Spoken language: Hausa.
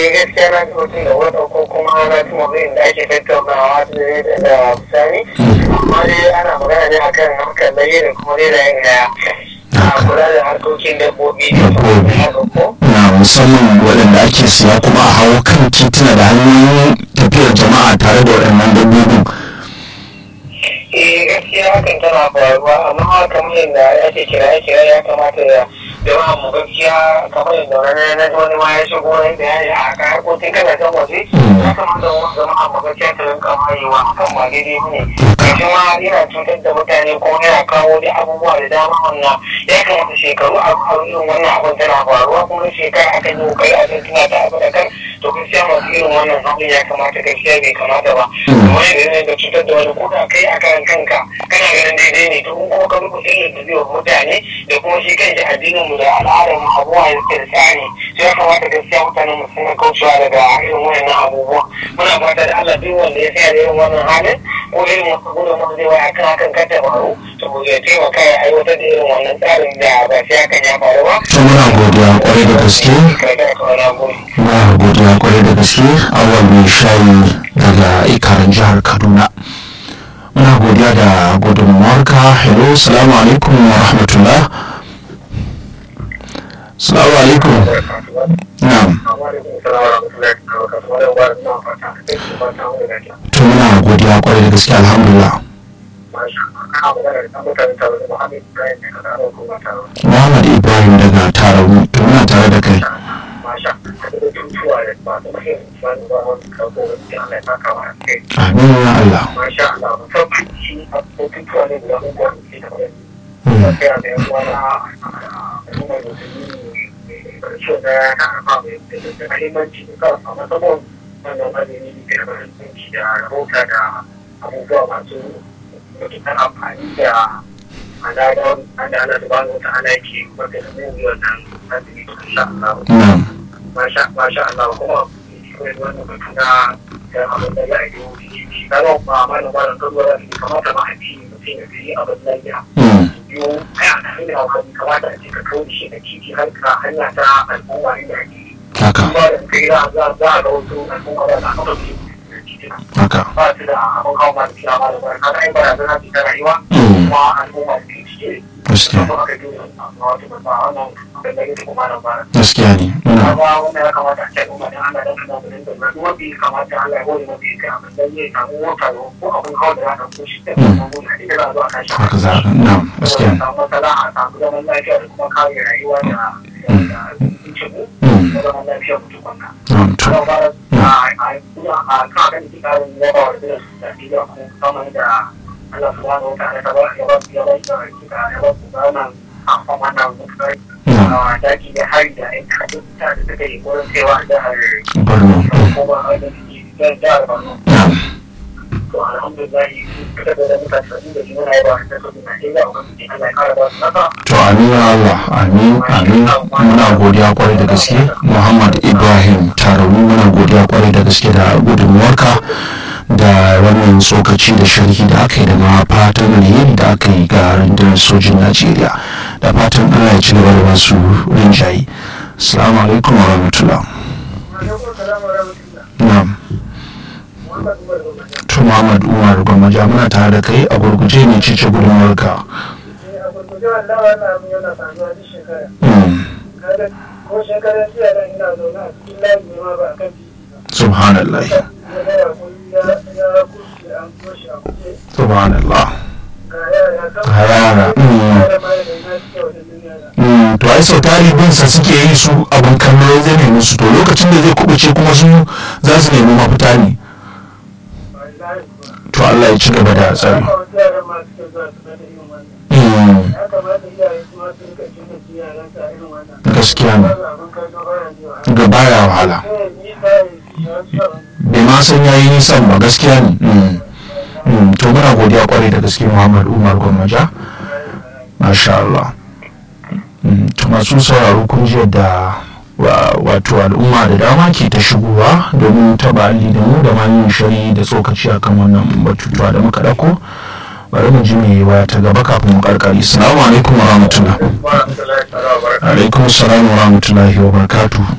eh gaskiya na ji mutum da wata ko kuma na ji mabayin da ake tattaunawa da da sani amma dai ana magana ne akan harkar laye da kuma dai da yin a kula da harkokin dabbobi da Dabbobi. haka ko na musamman waɗanda ake siya kuma a hawo kan tituna da hanyoyin tafiyar jama'a tare da waɗannan dabbobin eh gaskiya hakan tana faruwa amma kamar yadda ake kira kira ya kamata ya jama'a mu gaskiya kamar yadda wani na ji wani ma ya shigo wani bayani a kan harkokin kasashen waje ya kamata mu jama'a mu gaskiya ta rinka wayewa hakan ba daidai ba ne gashi ma yana cutar da mutane ko yana kawo da abubuwa da dama wannan ya kamata shekaru a a irin wannan abin tana faruwa kuma shekara akan yi kokari a kan tuna ta abu da kan to gaskiya masu irin wannan abin ya kamata gaskiya bai kamata ba kuma yadda ne da cutar da wani ko da kai a kan kanka kana ganin daidai ne to kuma ka rubuta ilin da zai wa mutane da kuma shi kanshi addinin mu da al'adar mu abubuwa da suke da tsari sai ya kamata gaskiya mutanen mu suna kaucewa daga irin wannan abubuwa muna fata da Allah duk wanda ya tsaya da irin wannan halin ko irin wasu gudun wanda zai waya kan hakan kan ta faru to ya taimaka ya aiwatar da irin wannan tsarin da ba sai hakan ya faru ba. to muna godiya kwarai da gaske Kai da kawai na gode. muna godiya kwarai da gaske awal mai shayi daga ikarin jihar kaduna muna godiya da gudunmuwarka hello salamu alaikum wa rahmatullah salamu alaikum na'am to muna godiya kwarai da gaske alhamdulillah muhammad ibrahim daga tarauni to muna tare da kai amin ya allah Mm. abubuwa masu matuƙar amfani da alaƙar da ana subhanahu wa ta'ala ke wata da mu wannan azumi insha Allah na'am masha masha Allah kuma kuma wannan batu na da abin da ya yi wuce shi kaga ba ma da ba da kalwa da kamata ma a ci mutum ya yi abin da ya Mm. biyo ai a kan da wani kamata a ce ka kawo shi da titi har ka hanya ta al'umma inda ake haka ba da kai za za za ga wasu al'umma da aka kawo shi haka ba su da abin kawo ma da kiyama da ba kaga ai barazana ce ta rayuwa Mm. kuma al'umma su ke cike gaskiya kuma aka yi wato ba wannan abin da yake kuma nan ba gaskiya ne muna kaga wanda ya kamata a ce al'umma dan Allah dan kana da dinga na kuma bi kamata Allah ya gode maka kai abin da zai samu wata ko abin kawo da za ka ko shi da kuma mun da ita za a zo a kashi haka za a na'am gaskiya ne samu matsala a samu zaman lafiya da kuma kare rayuwa da da cikin Mm. da zaman lafiya mutum wannan na'am to kuma ba a a kuma a kan kan ki karin yaba wa da da da kuma kamar da Allah subhanahu wa ta'ala ta ba ya ba ya ba ya ba ya ba ku wannan a kuma wannan mutum na'am daki da hari da aika ta da suka yi wurin cewa jihar barno kuma a da suke jihar Borno. na'am To alhamdulillah suka da mutane sabbin da jimuna ya ba da su na ila a kan Allah ya kara ba su nasa. to amin ya Allah amin amin muna godiya kwarai da gaske Muhammad Ibrahim Tarauni muna godiya kwarai da gaske da gudunmuwarka da wannan tsokaci da sharhi da aka yi da ma fatan alheri da aka yi ga rundunar sojin Najeriya da fatan Allah ya ci gaba da masu rinjaye assalamu alaikum wa rahmatullah na'am to Muhammad Umar Gwamaja muna tare da kai a gurguje ne cice gudunmuwarka Mm. ko shekarar jiya nan ina zaune a cikin layi ne ma ba a kan titi ba. subhanallah Ya gaya kun ya ya kuce an toshe a kuce subhanallah ga yara kan Ga yara, mm. yara ma da ina suke wata duniya na. Mm, to ai sau tari bin sa suke yi su abin kallo zai nemi su to lokacin da zai kubuce kuma su za su nemi mafita ne Wallahi kuwa. to Allah ya ci gaba da tsari Haka wasu yaran ma suke zuwa su gani irin wannan. Mm, Ya kamata iyaye su ma su rika cin su yaran sa irin wannan. gaskiya ne Wannan abin kallo baya ne wa. ga baya wahala Eh, ni ba yi shi wasu yaran. bai ma san yayi nisan ba gaskiya ne Mm, mm, to muna godiya kwarai da gaske Muhammad Umar Gwammaja masha Allah Mm, to masu sauraro kun ji yadda wa- wato al'umma da dama ke ta shigowa domin taba alli da mu da ma yin shari da tsokaci akan wannan batutuwa da muka ɗauko bari mu ji me waya ta gaba kafin mu karkari assalamu alaikum wa rahmatullah Wa rahmatullahi ta'ala wa barakatuh. alaikum assalam wa rahmatullahi wa barakatuh